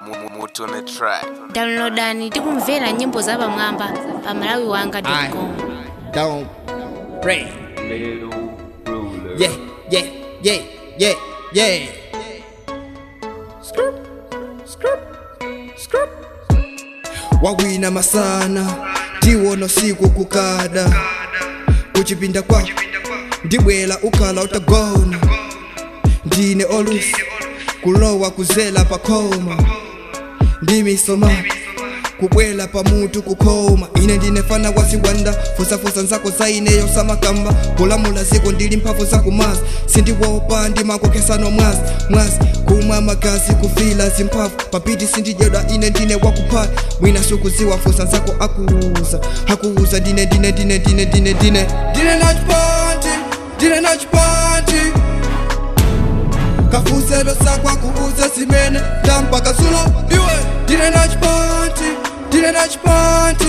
mutu on the track. downloadani tikumvera nyimbo za pamwamba pa malawi wanga I com don't pray. Yeah, yeah, yeah, yeah, yeah. Scoop, scoop, scoop. wawina masana tiwona siku kukada kuchipinda kwa ndibwela ukhala utagona ndine olusi kulowa kuzela pakoma ndimisoma kubwela pamutu kukhoma ine ndinefana wasiwanda fusafusa nzako zaineyo samakamba kulamula ziko ndili mphamvu zakumasa sindiwopa ndimakokhesanwa mwasi mwasi kumwa magazi kufila zimphamvu papiti sindidyedwa ine ndine wakuphata mwina sukuziwa fusa nzako akuuza akuuza ndine ndine ndine ndine ndine ndine ndine nachipanti ndine nachipanti kafuselo sakwa kuuza zimene tampaka sulo iwe ndine nachipanti ndine nachipanti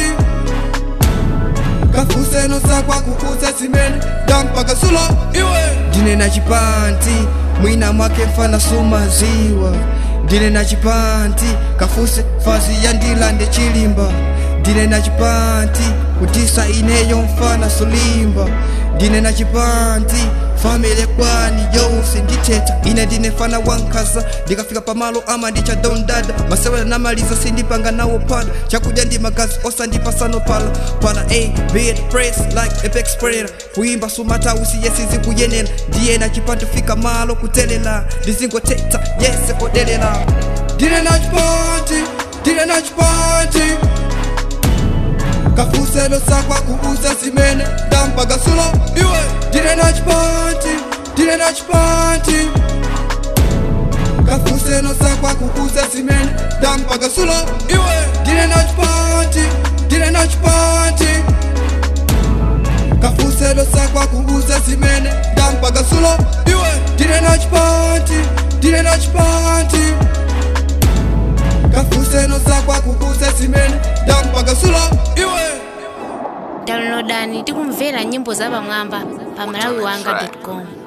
kafuselo sakwa kuuza zimene tampaka sulo iwe ndine nachipanti mwina mwake mfana sumaziwa ndine nachipanti kafuse fazi yandilande chilimba ndine nachipanti kutisa ineyo mfana sulimba ndine nachipanti famile kwani yonse ndithetha ine ndinefana wankhaza ndikafika pamalo ama ndichadondada masewera namaliza sindipanga nawo pada chakudya ndi magazi osandipasano pala pala a bit press like apex predator kuimba sumatausi yesizi kuyenera ndiye nachipanti fika malo kutelela ndizingothetha yese kodelela ndine nachipanti ndine nachipanti kafuselo sakwa kuuza zimene ndampaga sulo iwe ndine nachipanti ndine nachipanti kafuselo sakwa kuuza zimene ndampaga sulo iwe ndine nachipanti ndine nachipanti kafuselo sakwa kuuza zimene ndampaga sulo iwe ndine nachipanti ndine nachipanti kafuselo sakwa kuuza zimene ndampaga sulo iwe downloadani tikumvera nyimbo za pamwamba pa malawi wanga com